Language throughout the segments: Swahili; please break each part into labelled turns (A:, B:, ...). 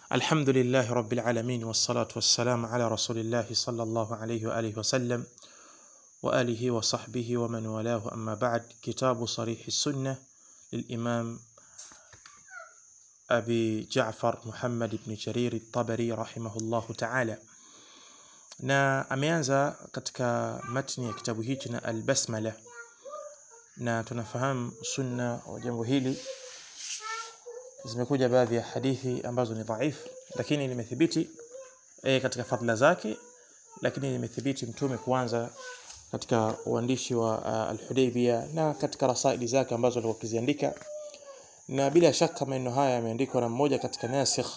A: الحمد لله رب العالمين والصلاة والسلام على رسول الله صلى الله عليه وآله وسلم وآله وصحبه ومن والاه أما بعد كتاب صريح السنة للإمام أبي جعفر محمد بن جرير الطبري رحمه الله تعالى na ameanza katika matni ya kitabu hichi na albasmala na tunafahamu sunna wa jambo hili zimekuja baadhi ya hadithi ambazo ni dhaifu lakini limethibiti e, katika fadhila zake lakini limethibiti mtume kuanza katika uandishi wa uh, al-Hudaybiyah na katika rasaili zake ambazo alikuwa akiziandika na bila shaka maneno haya yameandikwa na mmoja katika nasikh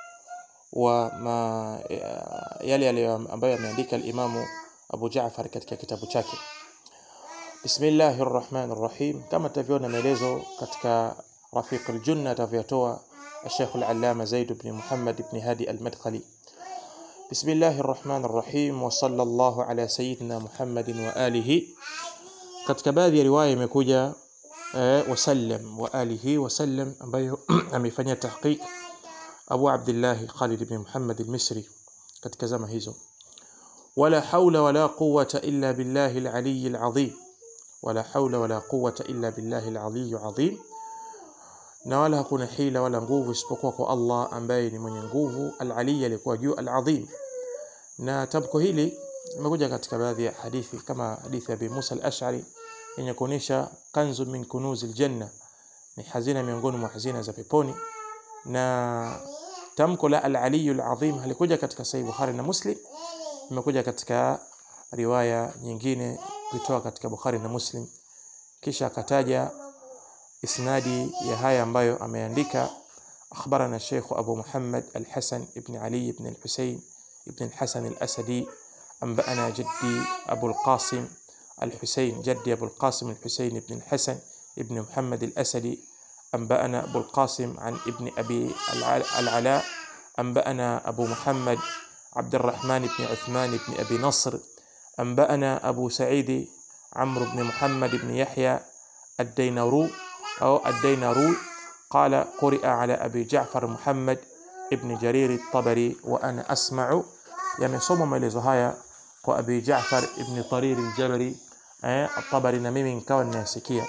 A: wa ma, yale yale ambayo ameandika al-Imamu Abu Jaafar katika kitabu chake Bismillahir Rahmanir Rahim kama tutavyoona maelezo katika Rafiq al-Junna atavyotoa الشيخ العلامة زيد بن محمد بن هادي المدخلي بسم الله الرحمن الرحيم وصلى الله على سيدنا محمد وآله katika baadhi ya riwaya imekuja eh, wasallam wa alihi wasallam ambayo amefanyia tahqiq Abu Abdullah Khalid ibn Muhammad al-Misri katika zama hizo wala haula wala quwwata illa billahi al-ali al-azim wala haula wala quwwata illa billahi al-ali al-azim na wala hakuna hila wala nguvu isipokuwa kwa Allah ambaye ni mwenye nguvu al-ali alikuwa juu al-azim na tamko hili limekuja katika baadhi ya hadithi kama hadithi ya Abi Musa al-Ash'ari yenye kuonyesha kanzu min kunuzil janna ni hazina miongoni mwa hazina za peponi na tamko la al-ali al-azim halikuja katika sahih Bukhari na Muslim imekuja katika riwaya nyingine kutoka katika Bukhari na Muslim kisha akataja isnadi ya haya ambayo ameandika akhbarana Sheikh Abu Muhammad Al-Hasan ibn Ali ibn Al-Husayn ibn Al-Hasan Al-Asadi أنبأنا جدي أبو القاسم الحسين جدي أبو القاسم الحسين بن الحسن ابن محمد الأسدي أنبأنا أبو القاسم عن ابن أبي العلاء أنبأنا أبو محمد عبد الرحمن بن عثمان بن أبي نصر أنبأنا أبو سعيد عمرو بن محمد بن يحيى الدينارو أو الدينارو قال قرئ على أبي جعفر محمد ابن جرير الطبري وأنا أسمع yamesoma maelezo haya kwa Abi Jaafar ibn Tarir al-Jabari eh at-Tabari na mimi nikawa ninasikia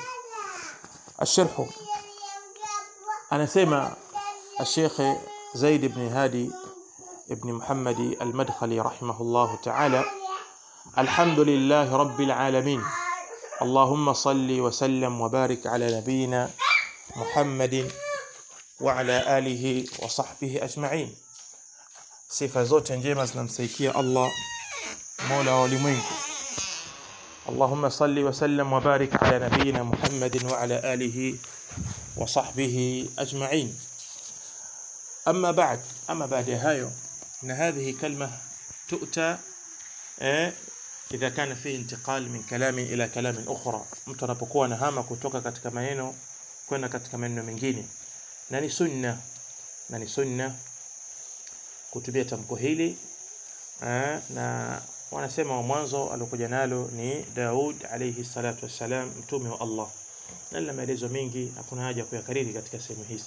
A: الشرح anasema الشيخ زيد بن هادي ابن محمد المدخلي رحمه الله تعالى الحمد لله رب العالمين اللهم صل وسلم وبارك على نبينا محمد وعلى آله وصحبه أجمعين sifa zote njema zinamsaikia Allah Mola wa ulimwengu Allahumma salli wa sallam wa barik ala nabiyyina Muhammadin wa ala alihi wa sahbihi ajma'in amma ba'd amma baada hayo na hadhihi kalma tu'ta eh idha kana fi intiqal min kalamin ila kalamin ukhra mtu anapokuwa anahama kutoka katika maneno kwenda katika maneno mengine na ni sunna na ni sunna kutumia tamko hili na wanasema wa mwanzo alikuja nalo ni Daud alayhi salatu wassalam mtume wa Allah na lina maelezo mengi hakuna haja kuyakariri katika sehemu hizi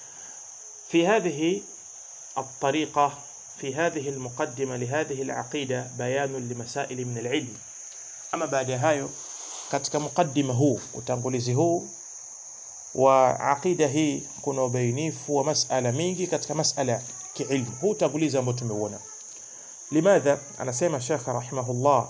A: في هذه الطريقة في هذه المقدمة لهذه العقيدة بيان لمسائل من العلم أما بعد هايو katika mukaddima huu utangulizi huu wa aqida hii kuna ubainifu wa masala mingi katika masala kiilmu huu utangulizi ambao tumeuona limadha anasema shekha rahimahullah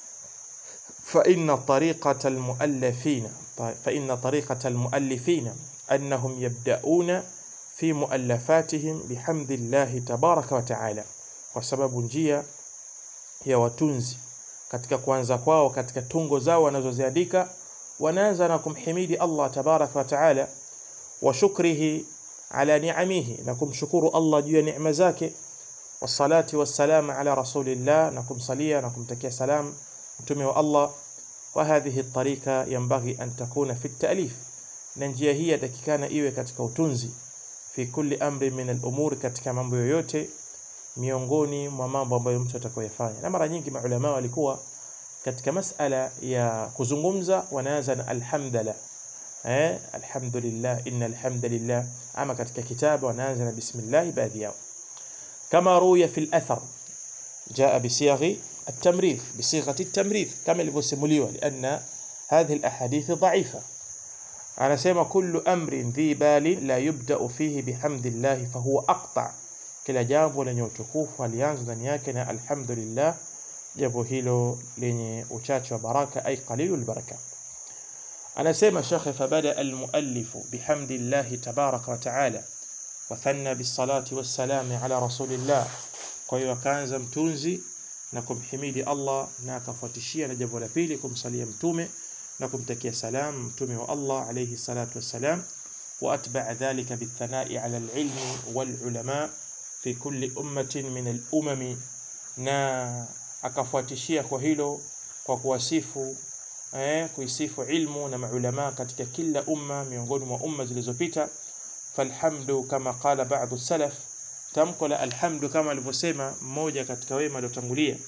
A: fa inna tariqata almuallifina fa inna tariqata almuallifina annahum yabda'una fi muallafatihim bihamdillahi tabaraka wa taala kwa sababu njia ya watunzi katika kuanza kwao katika tungo zao wanazoziandika wanaanza na kumhimidi Allah tabaraka wa taala wa shukrihi ala ni'amihi na kumshukuru Allah juu ya neema zake wassalati wassalamu ala rasulillah na kumsalia na kumtakia salam mtume wa Allah wa hadhihi tariqa yanbaghi an takuna fi at-ta'lif na njia hii yatakikana iwe katika utunzi fi kulli amri min al-umur katika mambo yoyote miongoni mwa mambo ambayo mtu atakayoyafanya na mara nyingi maulama walikuwa katika masala ya kuzungumza wanaanza na alhamdulillah eh alhamdulillah innal hamdalillah ama katika kitabu wanaanza na bismillah baadhi yao kama ruya fi al-athar jaa bisighi التمريض بصيغة التمريض كما ilivyosimuliwa لأن هذه الأحاديث ضعيفة anasema kullu amrin dhi balin la yubda'u fihi bihamdillah fahuwa aqta kila jambo lenye utukufu alianza ndani yake na alhamdulillah jambo hilo lenye uchache wa baraka ay qalilul baraka anasema shekhe fabada almuallif bihamdillah tabaraka wa taala wathanna bisalati wassalami ala rasulillah kwa hiyo akaanza mtunzi na kumhimidi Allah na akafuatishia na jambo la pili kumsalia mtume na kumtakia salam mtume wa Allah alayhi salatu wassalam وأتبع ذلك بالثناء على العلم والعلماء في كل أمة من الأمم na akafuatishia kwa hilo kwa kuwasifu eh, kuisifu ilmu na maulama katika kila umma miongoni mwa umma zilizopita falhamdu kama qala ba'du salaf tamko la alhamdu kama alivyosema mmoja katika wema aliotangulia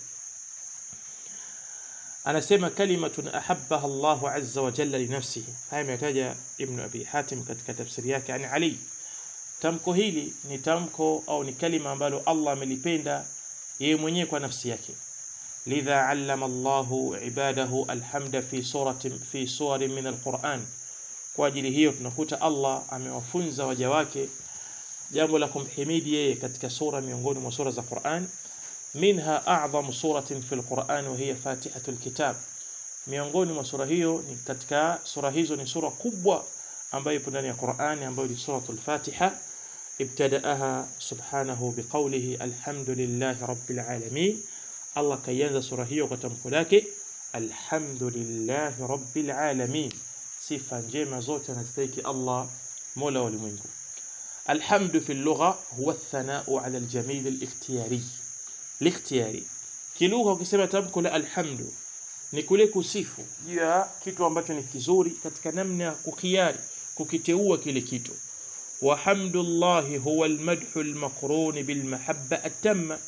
A: anasema kalimatun ahabbaha Allahu azza wa jalla li nafsihi haya ametaja ibn abi hatim katika tafsiri yake ani ali tamko hili ni tamko au ni kalima ambalo Allah amelipenda yeye mwenyewe kwa nafsi yake lidha allama Allahu ibadahu alhamda fi suratin fi suwarin min alquran kwa ajili hiyo tunakuta Allah amewafunza waja wake jambo la kumhimidi yeye katika sura miongoni mwa sura za Qur'an minha a'zamu suratin fil Qur'an wa hiya Fatihatul Kitab miongoni mwa sura hiyo ni katika sura hizo ni sura kubwa ambayo ipo ndani ya Qur'an ambayo ni suratul Fatiha ibtadaaha subhanahu biqawlihi alhamdulillahi rabbil alamin Allah kaianza sura hiyo kwa tamko lake alhamdulillahi rabbil alamin sifa njema zote anastahili Allah mola wa ulimwengu الحمد في اللغة هو الثناء على الجميل الاختياري الاختياري kilugha ukisema tamko la alhamdu ni kule kusifu juu ya kitu ambacho ni kizuri katika namna ya kukhiari kukiteua kile kitu wa hamdullahi huwa almadhu almaqrun bilmahabba atamma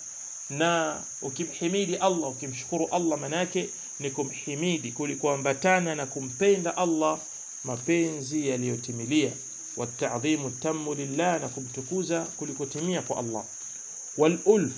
A: na ukimhimidi Allah ukimshukuru Allah manake ni kumhimidi kulikoambatana na kumpenda Allah mapenzi yaliyotimilia والتعظيم التام لله نكم تكوزا كلكتمية الله والألف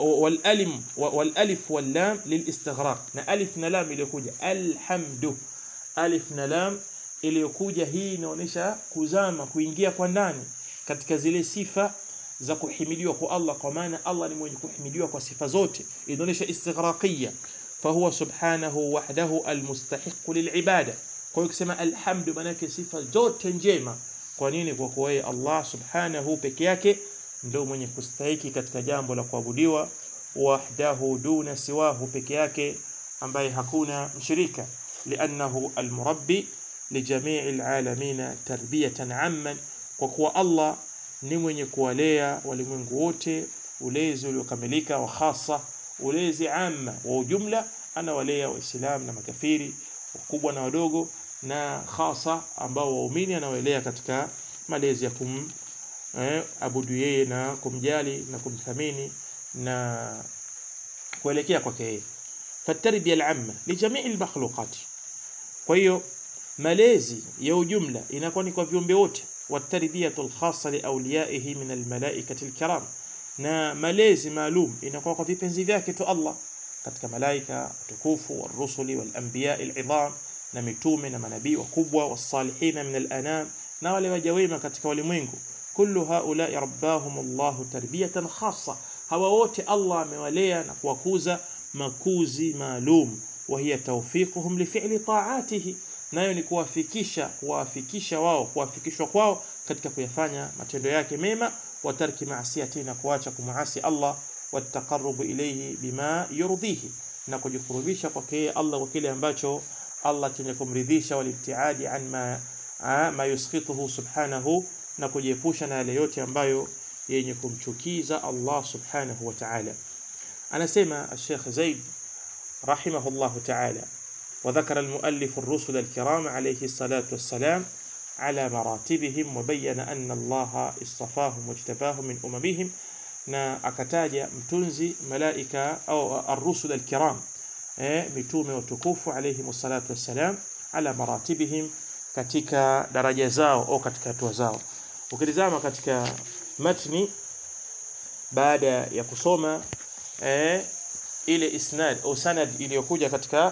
A: والألم والألف واللام للاستغراق نا ألف نلام إليكوجا الحمد ألف نلام iliyokuja hii inaonyesha kuzama kuingia kwa ndani katika zile sifa za kuhimidiwa kwa Allah kwa maana Allah ni mwenye kuhimidiwa kwa sifa zote inaonyesha istighraqiyya fahuwa subhanahu wahdahu almustahiq lilibada kwa hiyo kusema alhamdu maana yake sifa zote njema kwa nini kwa kuwa yeye Allah subhanahu peke yake ndio mwenye kustahiki katika jambo la kuabudiwa wahdahu duna siwahu peke yake ambaye hakuna mshirika liannahu almurabbi lijamii alalamina tarbiyatan amman kwa kuwa Allah ni mwenye kuwalea walimwengu wote ulezi uliokamilika wa khasa ulezi amma wa ujumla anawalea waislamu na makafiri wakubwa na wadogo na hasa ambao waumini anawaelea katika malezi ya kum eh, abudu yeye na kumjali na kumthamini na kuelekea kwake yeye fatarbiya al-amma li jamii al-makhluqat kwa hiyo malezi ya ujumla inakuwa ni kwa viumbe wote watarbiyatu al-khassa li awliyaihi min al-malaikati al-kiram na malezi maalum inakuwa kwa vipenzi vyake tu Allah katika malaika tukufu warusuli walanbiya al-idham na mitume na manabii wakubwa wasalihina min al-anam na wale waja wema katika walimwengu kullu haulai rabbahum Allahu tarbiyatan khassa hawa wote Allah amewalea na kuwakuza makuzi maalum wa hiya tawfiquhum li fi'li ta'atihi nayo ni kuwafikisha kuwafikisha wao kuwafikishwa kwao katika kuyafanya matendo yake mema wa tarki maasiyati na kuacha kumuasi Allah wataqarrubu ilayhi bima yurdihi na kujikurubisha kwake Allah kwa kile ambacho Allah chenye kumridhisha walibtiadi an ma, ma yuskhituhu subhanahu na kujiepusha na yale yote ambayo yenye kumchukiza Allah subhanahu wa ta'ala anasema Sheikh Zaid rahimahullah ta'ala وذكر المؤلف الرسل الكرام عليه الصلاة والسلام على مراتبهم وبين أن الله اصطفاهم واجتباهم من أممهم na akataja mtunzi malaika au ar-rusul al-kiram eh, mitume watukufu alayhi salatu wassalam ala maratibihim katika daraja zao au katika hatua zao ukitizama katika matni baada ya kusoma eh, ile isnad au sanad iliyokuja katika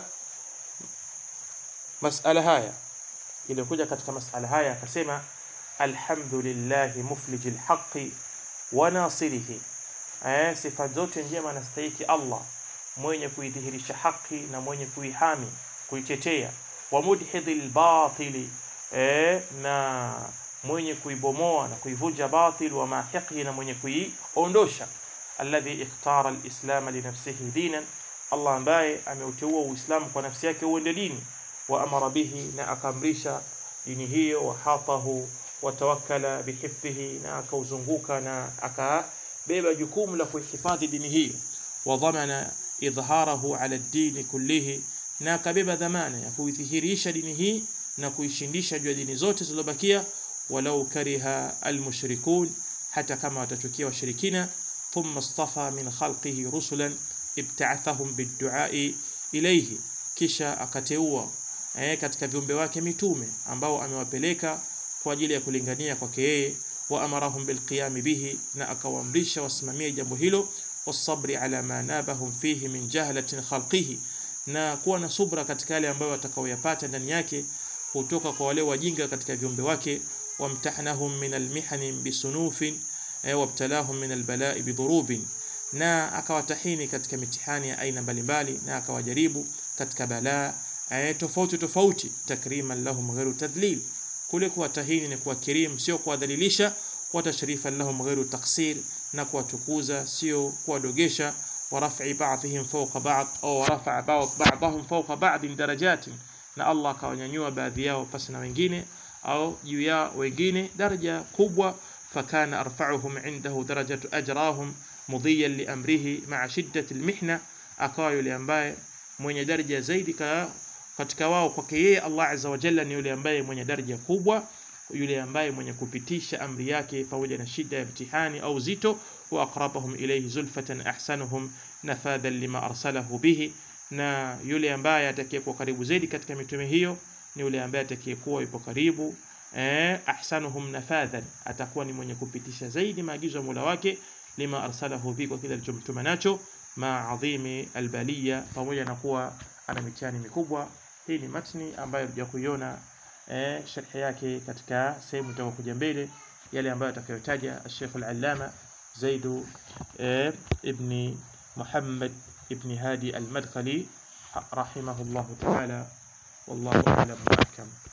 A: masala haya iliyokuja katika masala haya akasema alhamdulillahi muflijil haqqi wa nasirihi eh, sifa zote njema anastahiki Allah mwenye kuidhihirisha haki na mwenye kuihami kuitetea wa mudhidhil batili eh, na mwenye kuibomoa na kuivunja batil wa mahiqi na mwenye kuiondosha alladhi ikhtara alislam li nafsihi dinan Allah ambaye ameuteua uislamu kwa nafsi yake uende dini wa amara bihi na akamrisha dini hiyo wa hatahu wa tawakkala bihifdhihi na akauzunguka na akabeba jukumu la kuhifadhi dini hiyo wa dhamana idhharahu ala dini kullihi na akabeba dhamana ya kuidhihirisha dini hii na kuishindisha juu ya dini zote zilizobakia walau kariha almushrikun hata kama watachukia washirikina thumma istafa min khalqihi rusulan ibta'athahum bidduai ilayhi kisha akateua eh, katika viumbe wake mitume ambao amewapeleka kwa ajili ya kulingania kwake yeye wa amarahum bilqiyami bihi na akawaamrisha wasimamie jambo hilo wasabri ala ma nabahum fihi min jahlatin khalqihi na kuwa na subra katika yale ambayo watakaoyapata ndani yake kutoka kwa wale wajinga katika viumbe wake wamtahnahum min almihani bisunufin eh, wabtalahum min albalai bidhurubin na akawatahini katika mitihani ya aina mbalimbali na akawajaribu katika balaa eh, tofauti tofauti takriman lahum ghairu tadlil kule kuwatahini ni kuwakirim sio kuwadhalilisha wa tashrifan lahum ghairu taksir na kuwatukuza sio kuwadogesha wa raf'i ba'dihim fawqa ba'd au rafa'a ba'dahum fawqa ba'din darajatin na Allah akawanyanyua baadhi yao pasi na wengine au juu ya wengine daraja kubwa fakana arfa'uhum indahu darajatu ajrahum mudhiyan liamrihi ma'a shiddati almihna akawa yule ambaye mwenye daraja zaidi ka, katika wao kwake yeye Allah azza wa jalla ni yule ambaye mwenye daraja kubwa yule ambaye mwenye kupitisha amri yake pamoja na shida ya mtihani au zito wa aqrabahum ilayhi zulfatan ahsanuhum nafadan lima arsalahu bihi na yule ambaye atakayekuwa karibu zaidi katika mitume hiyo ni yule ambaye atakayekuwa yupo karibu eh, ahsanuhum nafadhan atakuwa ni mwenye kupitisha zaidi maagizo ya Mola wake lima arsalahu bi kwa kile alichomtuma nacho ma adhimi albaliya pamoja na kuwa ana mitihani mikubwa hii ni matni ambayo ya kuiona eh, sharhi yake katika sehemu itakayokuja mbele yale ambayo atakayotaja Sheikh al-Allama Zaidu eh, ibn Muhammad ibn Hadi al-Madkhali rahimahullah ta'ala wallahu a'lam wa ahkam